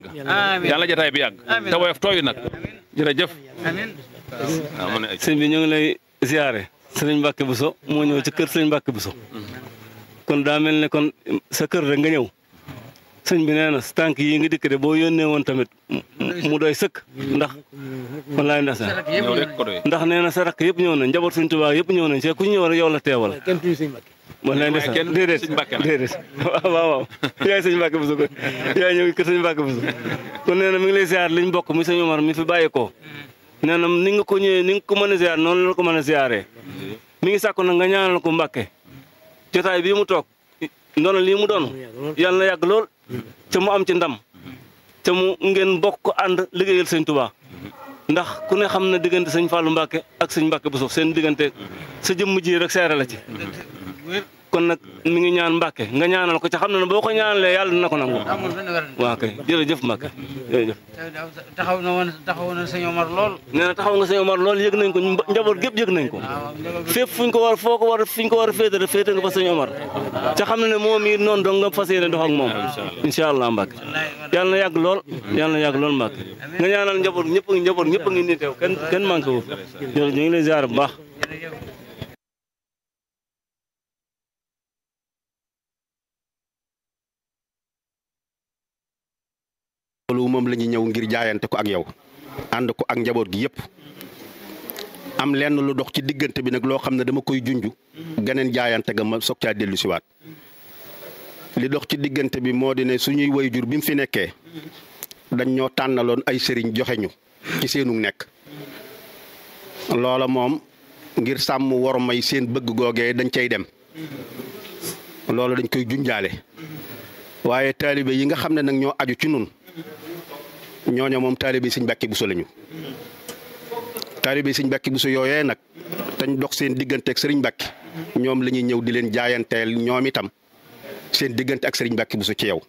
yàlla jataay bi yàgg te woyof tooyu nag jërëjëf waaw mu ne sëñ bi ñu ngi lay ziare sëriñ Mbacke Bousso moo ñëw ci kër sëriñ Mbacke Bousso kon daa mel ne kon sa kër rek nga ñëw sëñ bi nee na sa tànk yi nga dikk de boo yónnee woon tamit mu doy sëkk ndax wallaay ndax ñëw rek ko doy ndax nee na sa rakk yëpp ñëw nañ njaboot suñ tubaab yëpp ñëw nañ see ku ñu ñëw rek yow la teewal wallaay ndax kenn déedéet sëñ Mbacke la. déedéet waaw waaw waaw yaay sëñ Mbacke Bousso ko yaay ñëw kër sëñ Mbacke Bousso kon nee na mi ngi lay ziar liñ bokk mi sëñ Omar mi fi bàyyeekoo nee na ni nga ko ñëwee ni nga ko mën a ziar noonu la ko mën a ziaree mi ngi sàkku nag nga ñaanal ko Mbacke jotaay bii mu toog ndono lii mu doon yàlla na yàgg lool te mu am ci ndam te mu ngeen bokk ko ànd liggéeyal sëñ Touba ndax ku ne xam na diggante sëñ Fallou Mbacke ak sëñ Mbacke Bousso seen diggante sa jëmm ji rek seere la ci kon nag mi ngi ñaan Mbacke nga ñaanal ko ca xam na ne boo ko ñaanalee yàlla dina ko nangu amul benn werante waa kay jërëjëf Mbacke jërëjëf taxaw na woon taxaw na sëñ Omar lool nee na taxaw nga sëñ Omar loolu yëg nañ ko mba- njaboot gépp yëg nañ ko waaw njaboot bi fépp fuñ ko war foo ko war fuñ ko war a féete rek féete nga fa sëñ Omar ca xam na ne moom it noonu dong nga fas yéene dox ak moom incha allah Mbacke yàlla na yàgg lool yàlla na yàgg lool Mbacke nga ñaanal njaboot ñëpp njaboot ñëpp a ngi nii teew kenn kenn manqué wu jërëjëf ñu ngi lay ziar bu baax jërëjëf loolu moom la ñuy ñëw ngir jaayante ko ak yow ànd ko ak njaboot gi yëpp am lenn lu dox ci diggante bi nag loo xam ne dama koy junj geneen jaayante ga ma soog caa dellu siwaat li dox ci diggante bi moo di ne suñuy wayjur bi mu fi nekkee dañ ñoo tànnaloon ay sëriñ joxe ñu ci seenu nekk loola moom ngir sàmm war may seen bëgg googee dañ cay dem loolu dañ koy junjaale waaye taalibe yi nga xam ne nag ñoo aju ci nun ñooña moom taalibe sëñ Mbàkke Buso lañu taalibe sëñ Mbàkke Buso yooyee nag tañ dox seen diggante ak sëriñ Mbàkke ñoom la ñuy ñëw di leen jaayanteel ñoom itam seen diggante ak sëriñ Mbàkke Buso ci yow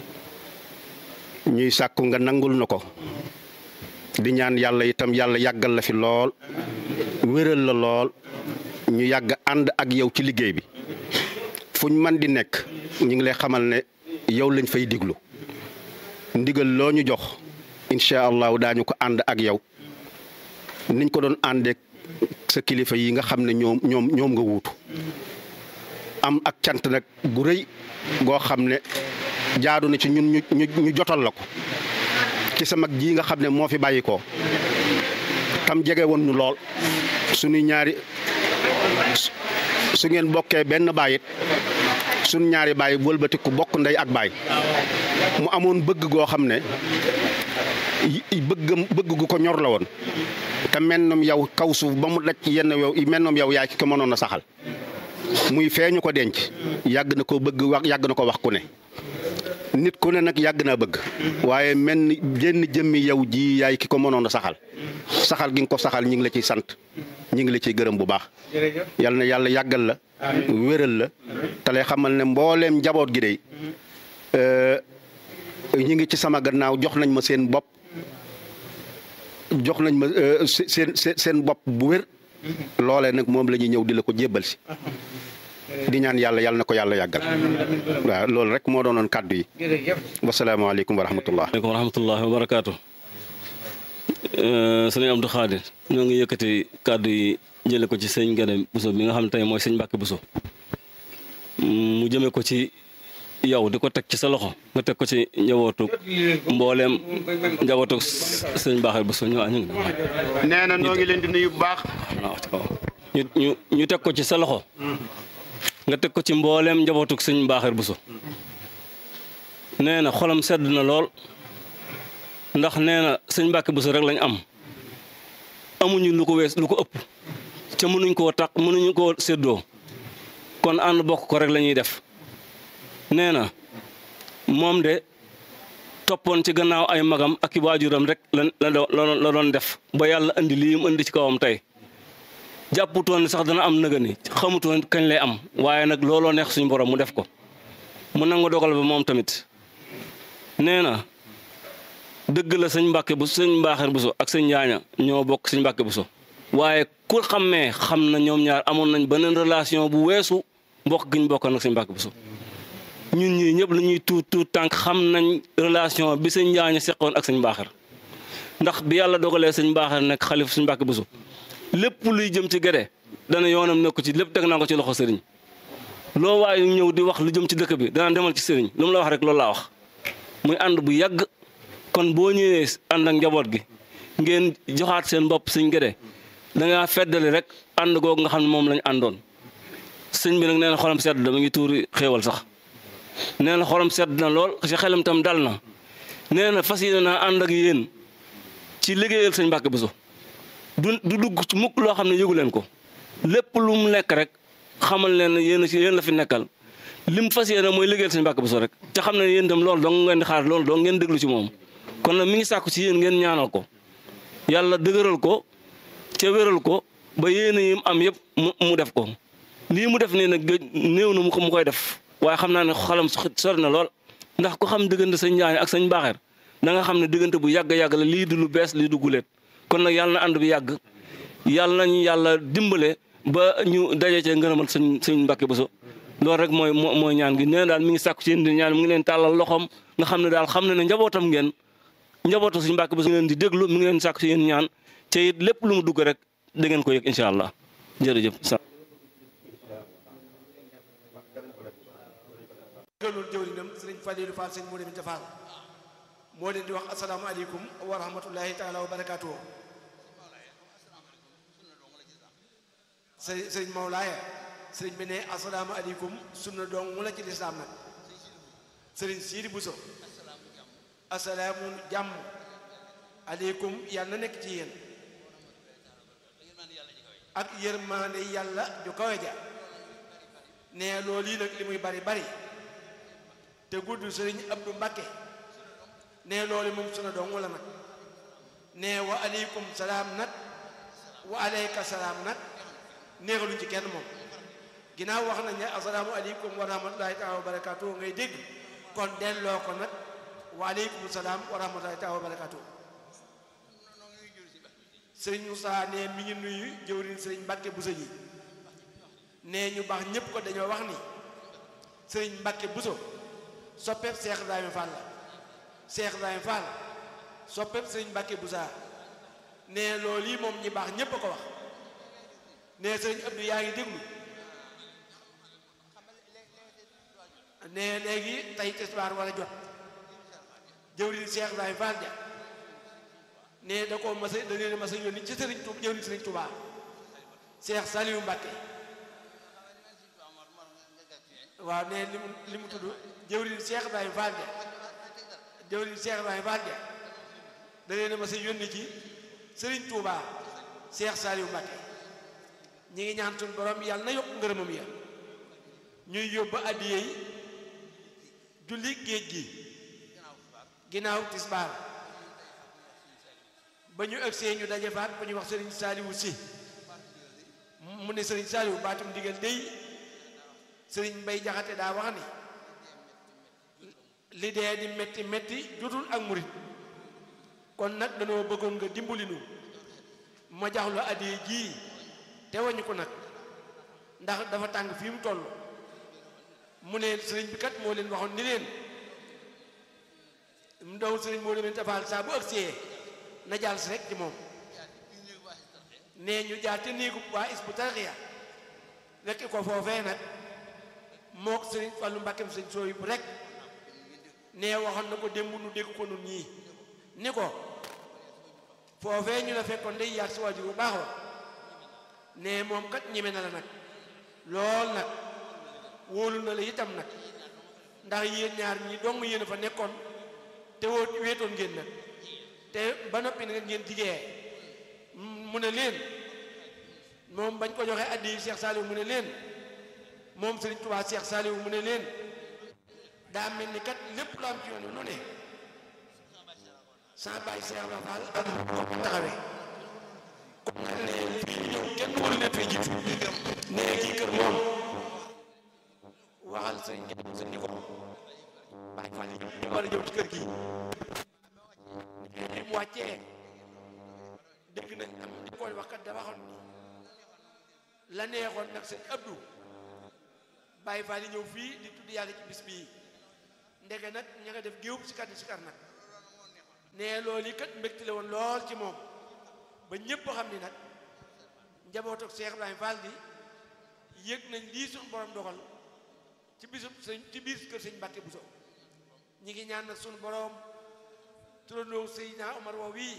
ñuy sàkku nga nangul na ko di ñaan yàlla itam yàlla yàggal la fi lool wéral la lool ñu yàgg ànd ak yow ci liggéey bi fuñ man di nekk ñu ngi lay xamal ne yow lañ fay diglu ndigal loo ñu jox incha allahu daañu ko ànd ak yow niñ ko doon àndeek sa kilifa yi nga xam ne ñoom ñoom ñoom nga wuutu am ak cant nag gu rëy goo xam ne jaadu na ci ñun ñu ñu ñu jotal la ko ci sa mag ji nga xam ne moo fi bàyyi ko tam jege woon ñu lool suñu ñaari su ngeen bokkee benn baay it suñu ñaari baay wëlbatiku bokk ndey ak baay mu amoon bëgg goo xam ne yi- bëggam bëgg gu ko ñor la woon te mennom yow kaw suuf ba mu daj yenn yow mennom yow yaa ci ko mënoon a saxal muy feeñu ko denc yàgg na ko bëgg wax yàgg na ko wax ku ne nit ku ne nag yàgg naa bëgg waaye mel ni jenn jëmmi yow ji yaay ki ko mënoon a saxal saxal gi nga ko saxal ñi ngi la ciy sant ñi ngi la ciy gërëm bu baax jërëjëf yal na yàlla yàggal la wéral la te lay xamal ne mbooleem njaboot gi day ñi ngi ci sama gannaaw jox nañ ma seen bopp jox nañ ma euh, se- seen seen seen bopp bu wér loolee nag moom la ñuy ñëw di la ko jébbal si di ñaan yàlla yàlla na ko yàlla yàggal waaw loolu rek moo doonoon kàddu yi jërëjëf wasalaamaaleykum wa rahmatullah aleykum wa rahmatullahi wa barakaatu sëñ Abdou Khadir ñoo ngi yëkkati kàddu yi jële ko ci sëñ Gade Bousso bi nga xam ne tey mooy sëñ Mbàkke Bousso mu jëme ko ci yow di ko teg ci sa loxo nga teg ko ci njabootu mbooleem njabootu sëñ Baaxee Bousso ñu ñu ngi nee na noo ngi leen di nuyu bu baax waaw ci kaw ñu ñu ñu teg ko ci sa loxo nga teg ko ci mbooleem njabootu sëñ Baaxee Bousso nee na xolam sedd na lool ndax nee na sëñ Mbàkke Bousso rek lañ am amuñu lu ko wees lu ko ëpp ca mënuñ koo tax mënuñu koo séddoo kon ànd bokk ko rek la ñuy def nee na moom de toppoon ci gannaaw ay magam ak i waajuram rek la la doon la doon def ba yàlla indi lii mu indi ci kawam tey jàpputoon ne sax dana am nëga ni xamutoon kañ lay am waaye nag looloo neex suñu borom mu def ko mu nangu dogal ba moom tamit nee na dëgg la sëñ Mbàkke bu sëñ Mbaaxeer Bousso ak sëñ Njaaña ñoo bokk sëñ Mbàkke Bousso waaye ku xammee xam na ñoom ñaar amoon nañ beneen relation bu weesu mbokk gi ñu bokkoon ak sëñ Mbàkke Bousso ñun ñii ñëpp la ñuy tuut tuut tànk xam nañ relation bi sëñ Njaañ seqoon ak sëñ Mbaaxar ndax bi yàlla dogalee sëñ Mbaaxar nekk xalif sëñ Mbàkke Buso lépp luy jëm ci Guédé dana yoonam nekk ci lépp teg naa ko ci loxo sëriñ loo waaye ñëw di wax lu jëm ci dëkk bi dana demal ci sëriñ lu mu la wax rek loolu laa wax muy ànd bu yàgg kon boo ñëwee ànd ak njaboot gi ngeen joxaat seen bopp sëñ Guédé da ngaa feddali rek ànd googu nga xam ne moom lañ àndoon sëñ bi nag nee na xolam sedd na mu ngi tuuri xéewal sax nee na xolam sedd na lool ci xelam tam dal na nee na fas yéene naa ànd ak yéen ci liggéeyal sëñ Mbàkke Buso du du dugg ci mukk loo xam ne yëgu leen ko lépp lu mu nekk rek xamal leen ne yéen a ci yéen la fi nekkal lim fas yéene mooy liggéeyal sëñ Mbàkke Buso rek te xam ne yéen itam loolu dong ngeen di xaar loolu dong ngeen déglu ci moom kon nag mi ngi sàkku ci yéen ngeen ñaanal ko yàlla dëgëral ko ca wéral ko ba yéen yi mu am yëpp mu mu def ko lii mu def nii nag gëj néew na mu ko mu koy def waaye xam naa ne xalam sori na lool ndax ku xam diggante sëñ Njaañ ak sëñ Mbaaxeer da nga xam ne diggante bu yàgg yàgg la lii du lu bees lii du guleet kon nag yàlla na ànd bi yàgg yàlla nañu yàlla dimbale ba ñu daje cee ngërëmal sëñ sëñ Mbàkke Buso loolu rek mooy mooy ñaan gi nee daal mi ngi sàkku ci yéen di ñaan mi ngi leen tàllal loxoom nga xam ne daal xam ne ne njabootam ngeen njabootu sëñ Mbàkke Buso mi ngi leen di déglu mi ngi leen sàkku ci yéen ñaan te it lépp lu mu dugg rek da ngeen ko yëg incha allah jërëjëf. gëlul jëwriñam sëriñ Faliilu Fall sëñ Modou Binta Fall moo leen di wax asalaamaaleykum wa rahmatullahi taala wa barakaatuhu sëriñ sëriñ Mawlaaya sëriñ bi ne asalaamaaleykum sunna doong mu la ci lislaam nag sëriñ Siidi Buso asalaamu jàmm aleykum yàlla na nekk ci yéen ak yërmaande yàlla ju kawe ja ne loolu yi nag li muy bari bari te gudd sëriñ Abdou Mbakke ne loolu moom suna doon wala nag ne wa aleykum salaam nag wa aleyka salaam nag neexaluñ ci kenn moom ginnaaw wax nañ ne asalaamu aleykum wa rahmatullahi taala wa barakatuh ngay dégg kon delloo ko nag wa aleykum salaam wa rahmatullahi taala wa barakatuh sëriñ Moussa ne mi ngi nuyu jëwriñ sëriñ Mbakke Buso ji ne ñu baax ñépp ko dañoo wax ni sëriñ Mbakke Buso soppeeb Seex Ibrahima Fall la Seex Ibrahima Fall soppeeb sëriñ Mbakke Busa ne loolu yi moom ñi baax ñépp a ko wax ne sëriñ Abdou yaa ngi déglu ne léegi tey tisbaar war a jot jëwriñ Seex Ibrahima Fall ja ne da ko masa da leen masa yónni ci sëriñ Tuubaa jëwriñ sëriñ Tuubaa Seex Saliou Mbakke waaw ne li mu li mu tudd jëwriñ Cheikh Ibrahima Fall ja jëwriñ Cheikh Ibrahima Fall ja da leen a ma sa yónni ci Serigne Touba Cheikh Saliou Mbacké ñi ngi ñaan suñu borom yàlla na yokk ngërëmam ya ñuy yóbbu addiye yi julli géej gi ginnaaw tisbaar ba ñu ëgsee ñu daje faat ba ñu wax Serigne Saliou si mu ne Serigne Saliou baatum digal dey sëriñ Mbay Jaxate daa wax ni li dee di metti metti jotul ak murit kon nag dañoo bëggoon nga dimbali nu ma jax lu addiye jii te wañu ko nag ndax dafa tàng fii mu toll mu ne sëriñ bi kat moo leen waxoon ni leen mu doon sëriñ moo leen tafaal saa bu agsee na jaal si rek ci moom nee ñu jaar te néegu waa Hizbut Tarqiyyah rekk ko foofee nag mook sëriñ Fallu Mbàkkeem sëñ sooy bu rek nee waxoon na ko démb nu dégg ko nun ñii ni ko foofee ñu la fekkoon day yaat si waajur bu baax wa nee moom kat ñeme na la nag lool nag wóolu na la itam nag ndax yéen ñaar ñi dong yéen a fa nekkoon te woo wéetoon ngeen nag te ba noppi nag ngeen jigee mu ne leen moom bañ ko joxee addi Cheikh Saliou mu ne leen moom Sëriñ Tuubaa Cheikh Saliou mu ne leen daa mel ni kat lépp lu am ci yoon wi nu ne saa bàyyi Cheikh Ibra Fall ak ko taxawee kon nag ne fii ñëw kenn waru leen fee jiitu ne kii kër moom waxal sëriñ kenn sa ni ko bàyyi Fall ñu war a ñëw ci kër gi bi mu wàccee dégg nañ am di koy wax kat da waxoon ni la neexoon nag sëñ Abdou Baye Fall yi ñëw fii di tudd yàlla ci bis bii ndege nag ña nga def géew si kat si kar nag ne loolu yi kat mbégte la woon lool ci moom ba ñépp xam ni nag njabootu Cheikh Ibrahima Fall gi yëg nañ lii suñu borom dogal ci bisub sëñ ci biir kër sëñ Mbàkke Buso ñi ngi ñaan nag suñu borom turandoo Seydina Omar woo wii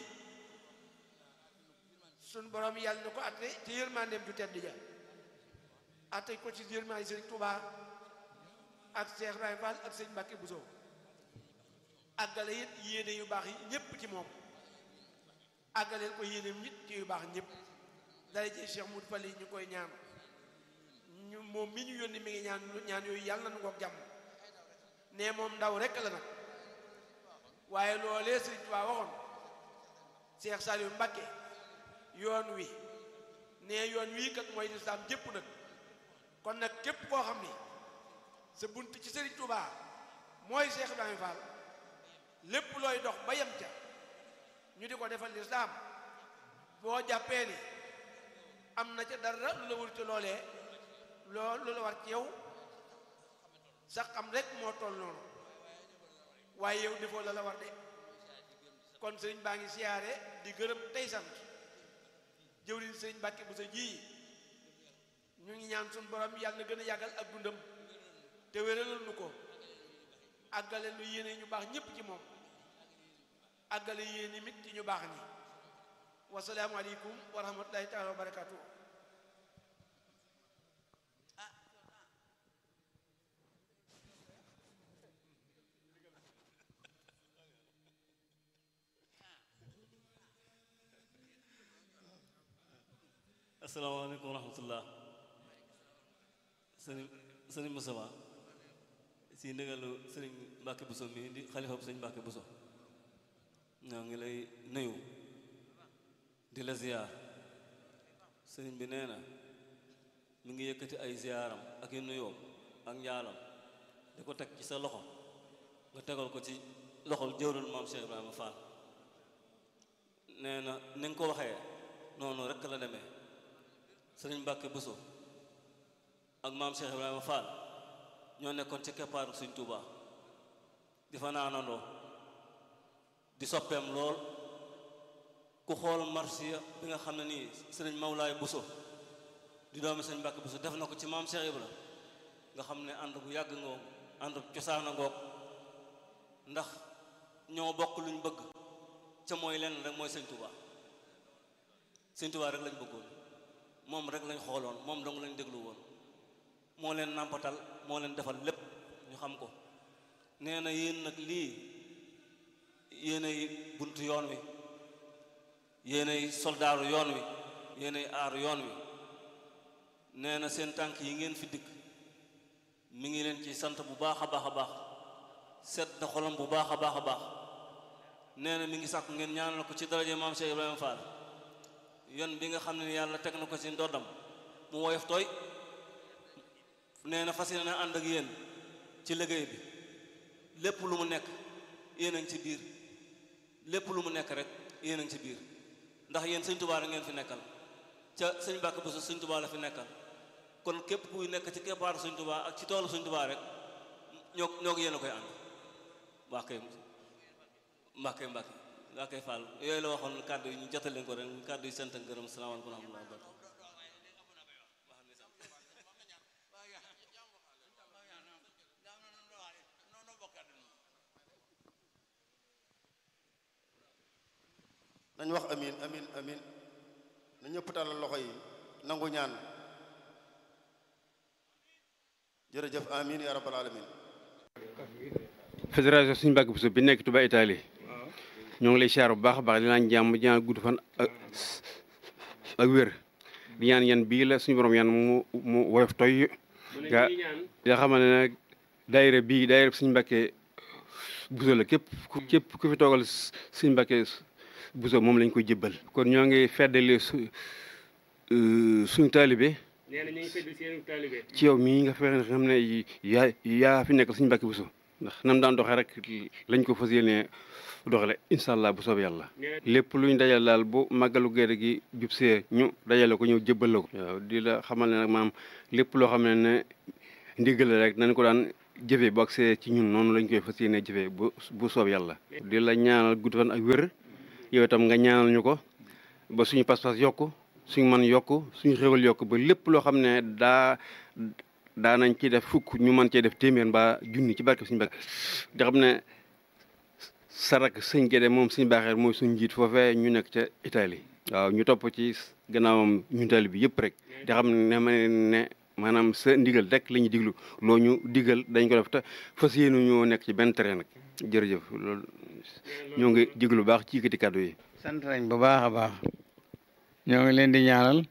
suñu borom yàlla na ko atte ci yërmandeem ju tedd ja atte ko ci yërmande sëñ Touba ak Cheikh Ibrahima Fall ak sëñ Mbàkke Buso àggale it yéene yu baax yi ñépp ci moom àggaleel ko yéene nit ci yu baax ñépp dara ji Cheikh Moudou Fall yi ñu koy ñaan ñu moom mi ñu yónni mi ngi ñaan ñaan yooyu yàlla na ngoog jàmm ne moom ndaw rekk la nag waaye loolee sëñ Tuubaa waxoon Cheikh Saliou Mbacké yoon wi ne yoon wii kat mooy lislaam jépp nag kon nag képp koo xam ni sa bunt ci sëriñ Tuubaa mooy Cheikh Ibrahima Fall lépp looy dox ba yem ca ñu di ko defal lislaam boo jàppee ni am na ca dara lu la wul ci loolee loo lu la war ci yow sax xam rek moo toll noonu waaye yow defoo la la war de kon sëriñ baa ngi siyaare di gërëm tey sant jëwriñ sëriñ Mbàkke bu sa ji ñu ngi ñaan suñu borom yàlla na gën a yàggal ak dundam te wéralal nu ko àggale lu yéene ñu baax ñépp ci moom àggale yéene mit ci ñu baax ni wasalaamu aleykum wa rahmatullahi taala wa barakatuh asalaamaaleykum wa rahmatullah sëriñ sëriñ Moustapha si ndigalu sëriñ Mbàkke Buso mi di xalifa bu sëriñ Mbàkke Buso ñoo ngi lay nuyu di la ziyaar sëriñ bi nee na mi ngi yëkkati ay ziyaaram ak i nuyoom ak njaalam di ko teg ci sa loxo nga tegal ko ci loxol jëwrul maam Cheikh Ibrahima Fall nee na ni nga ko waxee noonu rekk la demee sëriñ Mbàkke Buso ak maam Cheikh Ibrahima Fall ñoo nekkoon ci keppaaru Sëriñ Tuuba di fa naanandoo di soppeem lool ku xool marsiya bi nga xam ne nii sëriñ Mawlaay Buso di doomi sëriñ Mbàkke Buso def na ko ci maam Cheikh Ibra nga xam ne ànd bu yàgg ngoog ànd cosaan a ngoog ndax ñoo bokk luñ bëgg ca mooy lenn rek mooy Sëriñ Tuuba Sëriñ Tuuba rek lañ bëggoon moom rek lañ xooloon moom dong lañ déglu woon moo leen nàmpatal moo leen defal lépp ñu xam ko nee na yéen nag lii yéenay buntu yoon wi yéenay soldaaru yoon wi yéenay aaru yoon wi nee na seen tànk yi ngeen fi dikk mi ngi leen ci sant bu baax a baax a baax set na xolam bu baax a baax a baax nee na mi ngi sàkk ngeen ñaanal ko ci daraje maam Cheikh Ibrahima Fall yoon bi nga xam ne yàlla teg na ko ci ndoddam mu woyof tooy nee na fas yéene na ànd ak yéen ci liggéey bi lépp lu mu nekk yéen a ngi ci biir lépp lu mu nekk rek yéen a ngi ci biir ndax yéen sëñ Tuubaa la ngeen fi nekkal ca sëñ Mbàkke Buso sëñ Tuubaa la fi nekkal kon képp kuy nekk ci keppaaru sëñ Tuubaa ak ci toolu sëñ Tuubaa rek ñoo ñoo ko yéen a koy ànd waa kay Mbàkke Mbàkke waa kay Fall yooyu la waxoon kàddu yi ñu jotal leen ko rek kàddu yi sant ak gërëm salaamaaleykum wa rahmatulah wa barakatuh nañ wax amin amin amin na ñëpp tàllal loxo yi nangu ñaan jërëjëf amin ya rabbal alamin fédération suñu Mbàkke Buso bi nekk Touba Italie ñoo ngi lay siyaar bu baax a baax di naan jàmm di ñaan gudd fan ak ak wér di ñaan yan bii la suñu borom yan mu mu woyof toy nga nga xamal ne nag daayira bii daayira suñu Mbàkke Buso la képp ku képp ku fi toogal suñu Mbàkke Buso moom lañ koy jébbal kon ñoo ngi feddali su suñu taalibe nee na ñu ngi fedd seen taalibe ci yow mii nga fexe xam ne yaa yaa fi nekkal suñu Mbàkke Buso ndax nam daan doxee rek lañ ko fas yéene doxale incha allah bu soob yàlla lépp luñ dajal daal bu màggalu gerte gi jub see ñu dajale ko ñëw jébbal la ko waaw di la xamal ne nag maam lépp loo xam ne ne ndigal la rek nañ ko daan jëfee bu agsee ci ñun noonu lañ koy fas yéene jëfee bu bu soob yàlla di la ñaanal gudd fan ak wér yow itam nga ñaanal ñu ko ba suñu pas-pas yokku suñu mën yokku suñu xéwal yokku ba lépp loo xam ne daa daa nañ ci def fukk ñu mën cee def téeméer mbaa junni ci barke suñu barke di xam ne sarak sëñ Gédé moom suñu baaxeer mooy suñu njiit foofee ñu nekk ca Italie waaw ñu topp ci gannaawam ñu tali bi yëpp rek di xam ne ma ne maanaam sa ndigal rek la ñuy diglu loo ñu digal dañ ko def te fas yéenu ñoo nekk ci benn terrain nag jërëjëf loolu ñoo ngi diglu bu baax ci yëkkati kàddu yi sant nañ bu baax a baax ñoo ngi leen di ñaanal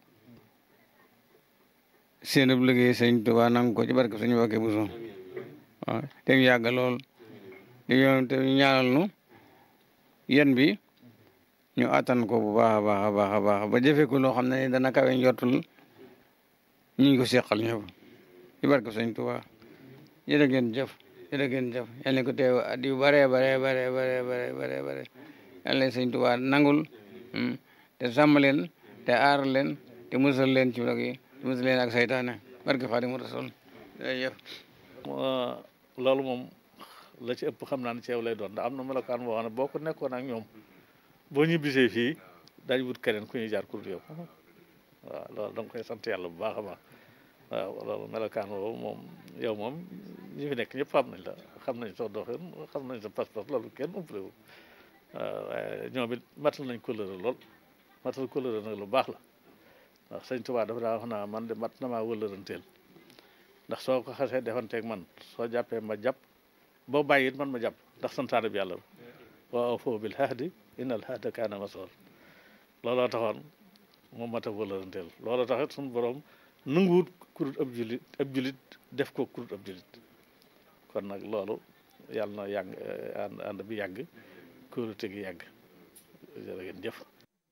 seen ub liggéey sëñ Tuubaa nangu ko ci barke suñu wakkee bu so waaw te mu yàgg lool di yoon te ñaanal nu yen bi ñu attan ko bu baax a baax a baax a baax ba jëfee ko loo xam ne dana kawe njortul ñi ko seqal ñëpp ci barke sëñ Tuubaa jërë ngeen jëf jërë ngeen jëf yal na ko teew at yu bare bare bare bare bare bare bare yal na sëñ Tuubaa nangul te sàmm leen te aar leen te musal leen ci log yi te musal leen ak saytaane barke Xaadimu Rasuul jërëjëf loolu moom la ci ëpp xam naa ne ci yow lay doon ndax am na melokaan boo xam ne boo ko nekkoon ak ñoom boo ñibbisee fii dañ wut keneen ku ñuy jaar kur yow waaw loolu da nga koy sant yàlla bu baax a baax waaw loolu melokaan boobu moom yow moom ñi fi nekk ñëpp xam nañ la xam nañ soo doxin xam nañ sa pas-pas loolu kenn umpale wu waaw waaye ñoom it matal nañ kóllëre lool matal kóllëre nag lu baax la ndax sëñ Tuubaa dafa daa wax naa man de mat na maa wëllëranteel ndax soo ko xasee defanteeg man soo jàppee ma jàpp boo bàyyi it man ma jàpp ndax santaane bi yàlla wa awfu bil ahdi innal ahda kaana mas'uula looloo taxoon moom mat a wëllëranteel looloo taxit suñu borom nanguwut kurut ab julit ab julit def ko kurut ab julit kon nag loolu yàlla na yàgg ànd ànd bi yàgg kóolute gi yàgg jërë ngeen jëf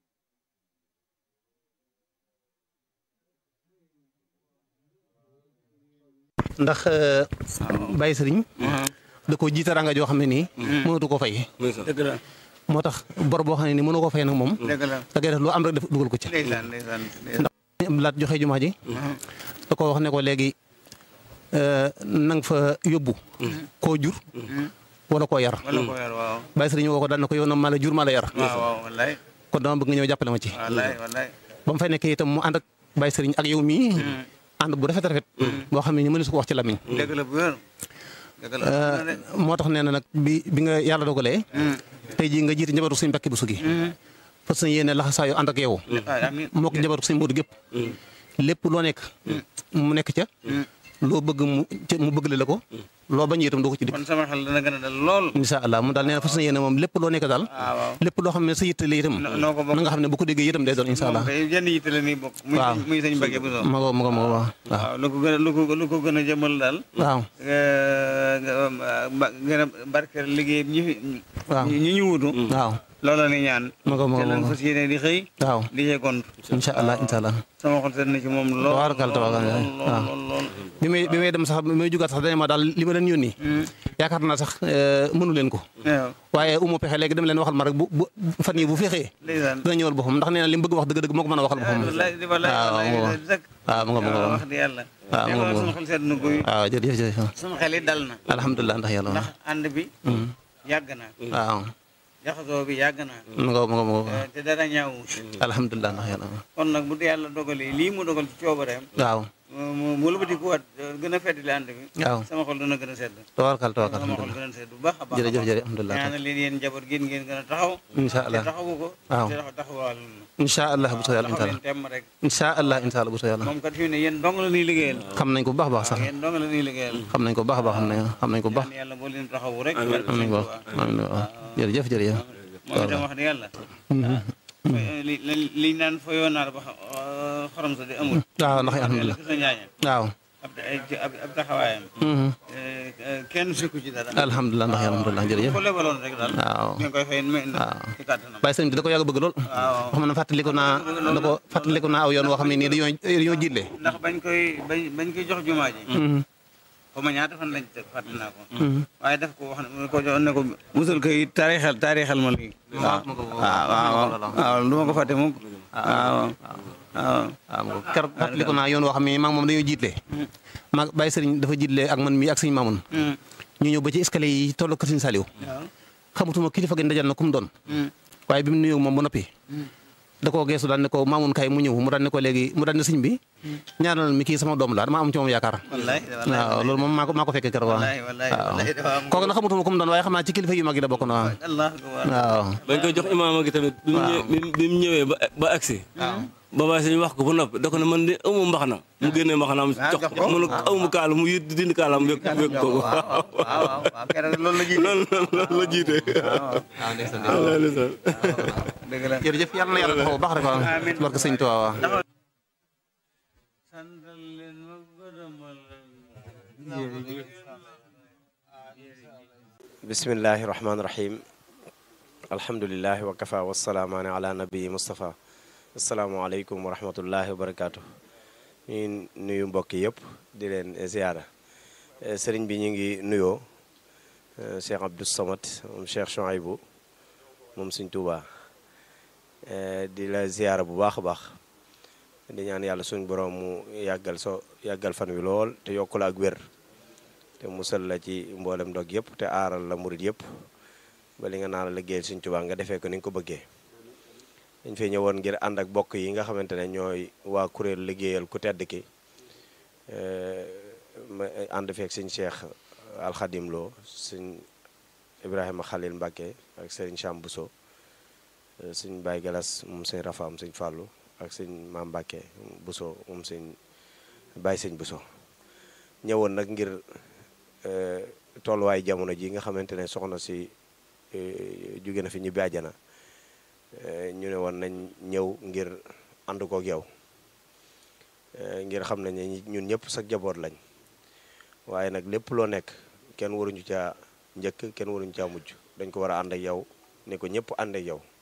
ndax Baye Sëriñ da ko jiite ranga joo xam ne nii mënatu ko fay dëgg la moo tax bor boo xam ne nii mënu ko fay nag moom dëgg la da ngay def lu am rek def dugal ko ci ndeysaan ndeysaan ndax laat joxe jumaa ji da ko wax ne ko léegi na nga fa yóbbu koo jur wala koo yar wala ko yar waaw Baye Sëriñ woo ko daal na ko yow na maa la jur maa la yar waaw waaw wallaay kon dama bëgg nga ñëw jàppale ma ci wallaay wallaay ba mu fay nekkee itam mu ànd ak Baye Sëriñ ak yow mii ànd bu rafet rafet boo xam ne ni mënu su ko wax ci lamiñ dëgg la bu wér dëgg la moo tax nee na nag bi bi nga yàlla dogalee tey jii nga jiite njabootu suñu mbakki bu sugi fas yéene laxa saa yu ànd ak yow amiin moo ko njabootu suñu mboodu gépp lépp loo nekk mu nekk ca loo bëgg mu ca mu bëgg la ko loo bañ itam doo ko ci dikk kon sama xel dana gën a dal lool incha allah mu daal nee na fas yéene moom lépp loo nekk daal waaw waaw lépp loo xam ne sa yitte la itam noo ko bokk na nga xam ne bu ko déggee itam day doon incha allah moom kay jenn yitte la nii bokk muy waaw muy sëñ Mbacke Bousso ma ko ma ko ma ko waaw waaw lu ko gën a lu ko lu ko gën a jëmal daal waaw nga gën a barkeel liggéey ñi fi waaw ñi ñu wutu waaw loolu la ni ñaan ma ko ma ko te lan ma ko fas yéene di xëy waaw di cee gont incha allah incha allah sama xol seet na ci moom lool tabaarkalla tabaarkalla lool waaw lool lool bi may bi may dem sax bi may jugaat sax dañ ma daal li ma leen yónni yaakaar naa sax mënu leen ko waaw waaye umu pexe léegi dem leen waxal ma rek bu bu fan yi bu fexee ndeysaan dina ñëwal boppam ndax nee na li mu bëgg wax dëgg-dëgg moo ko mën a waxal boppam wallaay di wallaay waaw wallaay waaw dëgg waaw mu nga mu nga wax di yàlla waaw mu nga mu sama nga xol seet na guy waaw jërëjëf jërëjëf sama xel it dal na alhamdulilah ndax yàlla ndax ànd bi yàgg na waaw jaxasoo bi yàgg na mu nga mu nga mu nga te dara ñaawu alhamdulilah ndax yàlla kon nag bu yàlla dogalee lii mu dogal ci coobareem waaw mu mu lëbati ku waat gën a feddali ànd bi waaw sama xol dana gën a sedd tawakkal tawakkal sama xol alhamdulilah gën a sedd bu baax a baax jërëjëf jërëjëf alhamdulilah ñaanal leen yéen njaboot gi ngeen gën a taxaw incha te allah taxawu ko waaw te taxaw taxawal incha allah bu soo yàlla incha taxaw allah leen temm rek incha allah incha allah bu soo yàlla moom kat fi mu ne yéen dong la ñuy liggéeyal xam nañ ko bu baax a baax sax yéen dong la ñuy liggéeyal xam nañ ko bu baax a baax xam nañ xam nañ ko bu baax ñaan yàlla boo leen taxawu rek xam nañ ko bu baax amiin waaw jërëjëf jërëjëf moom itam wax dëgg yàlla li li liñ naan fa yoonaar ba xorom sa di amul waaw ndax alhamdulilah sa njaaña waaw ab ab ab taxawaayam kenn sukku ci dara alhamdulilah ndax alhamdulilah jërëjëf ko lebaloon rek daal waaw ngeen koy fay mais waaw ci kàttanam Baye Sëriñ bi da ko yàgg bëgg lool waaw xam na fàttaliku naa da ko fàttaliku naa aw yoon woo xam ne nii dañoo dañoo jiitle ndax bañ koy bañ bañ koy jox jumaa ji xaw ma ñaata fan lañ teg fàtte naa ko waaye daf ko wax ne ko jox ne ko musul koy taarixal taarixal ma lii waaw waaw waaw waaw du ma ko fàtte mukk waaw waaw waaw keroog fàttaliku naa yoon woo xam ne maa ngi moom dañoo jiitle maa bàyyi sëriñ dafa jiitle ak man mii ak sëriñ Mamoun ñu ñëw ba ci escalier yi tolloo kër sëriñ Saliou xamutuma kilifa gi ndajal na ku mu doon waaye bi mu nuyoo moom ba noppi da koo geesu daan ne ko Mamoun kay mu ñëw mu daan ne ko léegi mu daan ne sëñ bi ñaanal mi kii sama doom la dama am ci moom yaakaar waaw loolu moom maa ko maa ko fekkee keroog waaw waaw kooku nag xamutuma ku mu doon waaye xam naa ci kilifa yu mag yi la bokk na waaw waaw bañ koy jox imaama gi tamit bi mu ñëwee bi mu ñëwee ba ba agsi ba baay sëñ wax ko ba noppi da ko ne man de amu mbax na mu génnee mbax naam jox ko mu ne ko amu kaala mu yit dindi kaalaam wékk wékk ko waaw waaw loolu la jiite loolu loolu la jiite waaw ndeysaan dëgg la jërëjëf yàlla na yàlla taxaw baax rek waaw barke sëñ Tuubaa waaw bismillahi rahmaani rahim alhamdulilahi wa kafa wasalaamaani ala nabii Moustapha asalaamaaleykum wa rahmatullahi wa barakaatu ñu nuyu mbokk yëpp di leen ziara sëriñ bi ñu ngi nuyoo Cheikh Abdou Samad moom Cheikh Chouaïbou moom Sëriñ Tuubaa di la ziara bu baax a baax di ñaan yàlla suñ borom mu yàggal so yàggal fan wi lool te yokku la ak wér te musal la ci mboolem dog yëpp te aaral la murit yëpp ba li nga naan la liggéeyal Sëriñ Tuubaa nga defee ko ni nga ko bëggee dañ fay ñëwoon ngir ànd ak bokk yi nga xamante ne ñooy waa kuréel liggéeyal ku tedd ki ma ànd feek sëñ Cheikh Alxadim Lo sëñ Ibrahima Khalil Mbacke ak sëriñ Cham Bousso sëñ Baye Galas moom sëñ Rafaam sëñ Fàllu ak sëñ Maam Mbacke Bousso moom sëñ Baye sëñ Bousso ñëwoon nag ngir tolluwaay jamono ji nga xamante ne soxna si jóge na fi ñibbi àjjana ñu ne woon nañ ñëw ngir ànd kook yow ngir xam nañ ne ñun ñëpp sa jaboot lañ waaye nag lépp loo nekk kenn waruñu caa njëkk kenn waruñu caa mujj dañ ko war a ànd ak yow ne ko ñëpp ànd ak yow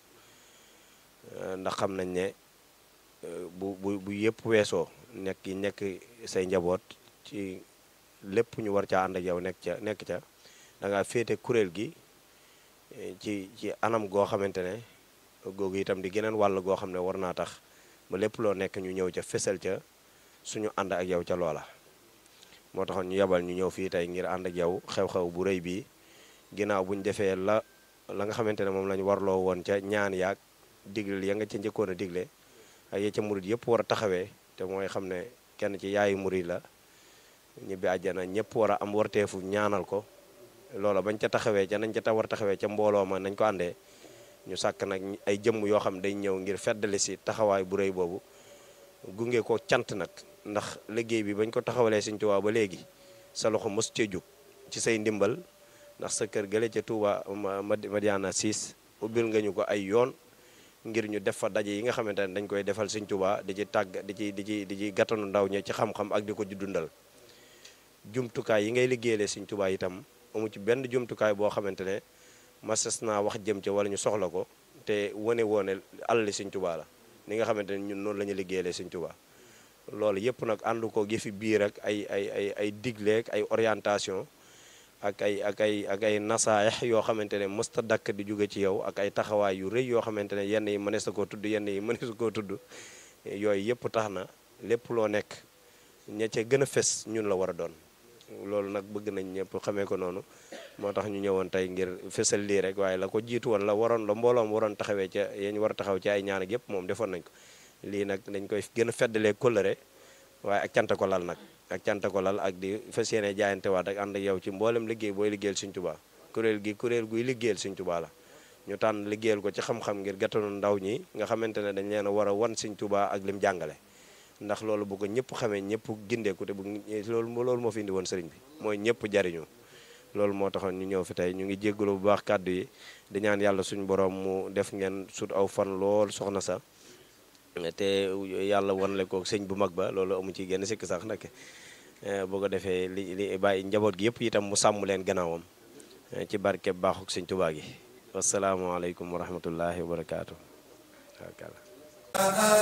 ndax xam nañ ne bu bu bu yëpp weesoo nekk yi nekk say njaboot ci lépp ñu war caa ànd ak yow nekk ca nekk ca da nga féete kuréel gi ci ci anam goo xamante ne googu itam di geneen wàll goo xam ne war naa tax ba lépp loo nekk ñu ñëw ca fesal ca suñu ànd ak yow ca loola moo taxoon ñu yebal ñu ñëw fii tey ngir ànd ak yow xew-xew bu rëy bii ginnaaw bu ñu defee la la nga xamante ne moom lañu warloo woon ca ñaan yaag digle ya nga ca njëkkoon a digle ak ya ca murit yëpp war a taxawee te mooy xam ne kenn ci yaayu murit la ñibbi àjjana ñëpp war a am warteefu ñaanal ko loola bañ ca taxawee ca nañ ca ta war taxawee ca mbooloo ma nañ ko àndee ñu sàkk nag ay jëmm yoo xam day ñëw ngir feddali si taxawaay bu rëy boobu gunge ko cant nag ndax liggéey bi bañ ko taxawalee Sëriñ Tuubaa ba léegi sa loxo mos cee jóg ci say ndimbal ndax sa kër gële ca Touba Madiana 6 ubbil nga ñu ko ay yoon ngir ñu def fa daje yi nga xamante ne dañ koy defal Sëriñ Tuubaa di ci tàgg di ci di ci di ci gàttanu ndaw ñi ci xam-xam ak di ko dundal jumtukaay yi ngay liggéeyale Sëriñ Tuubaa itam amu ci benn jumtukaay boo xamante ne masas naa wax jëm ca wala ñu soxla ko te wane woone alali Sëriñ Tuubaa la ni nga xamante ne ñun noonu la ñu liggéeyale Sëriñ Tuubaa loolu yëpp nag ànd ko yëfi biir ak ay ay ay ay digleek ay orientation ak ay ak ay ak ay nasaayax yoo xamante ne mësta dakk di jóge ci yow ak ay taxawaay yu rëy yoo xamante ne yenn yi mënees na koo tudd yenn yi mënees koo tudd yooyu yëpp tax na lépp loo nekk ña ca gën a fes ñun la war a doon loolu nag bëgg nañ ñëpp xamee ko noonu moo tax ñu ñëwoon tey ngir fesal lii rek waaye la ko jiitu woon la waroon la mbooloom waroon taxawee ca yéen war a taxaw ci ay ñaan ak yëpp moom defoon nañ ko lii nag dañ koy gën a feddalee kóllëre waaye ak cant ko lal nag ak cant ko lal ak di fas yéene jaayante waat ak ànd ak yow ci mboolem liggéey booy liggéeyal Sëriñ Tuubaa kuréel gi kuréel guy liggéeyal Sëriñ Tuubaa la ñu tànn liggéeyal ko ci xam-xam ngir gàttanu ndaw ñi nga xamante ne dañ leen a war a wan Sëriñ Tuubaa ak lim jàngale ndax loolu bu ko ñëpp xamee ñëpp gindeeku te bu loolu loolu moo fi indi woon sëriñ bi mooy ñëpp jariñu loolu moo taxoon ñu ñëw fi tey ñu ngi jéggalu bu baax kàddu yi di ñaan yàlla suñu borom mu def ngeen sut aw fan lool soxna sa te yàlla wanle ko sëñ bu mag ba loolu amu ci genn sikk sax nag boo ko defee li li bàyyi njaboot gi yëpp itam mu sàmm leen gannaawam ci barke baaxuk sëñ Tuubaa gi wasalaamaaleykum wa rahmatullahi wa barakaatu.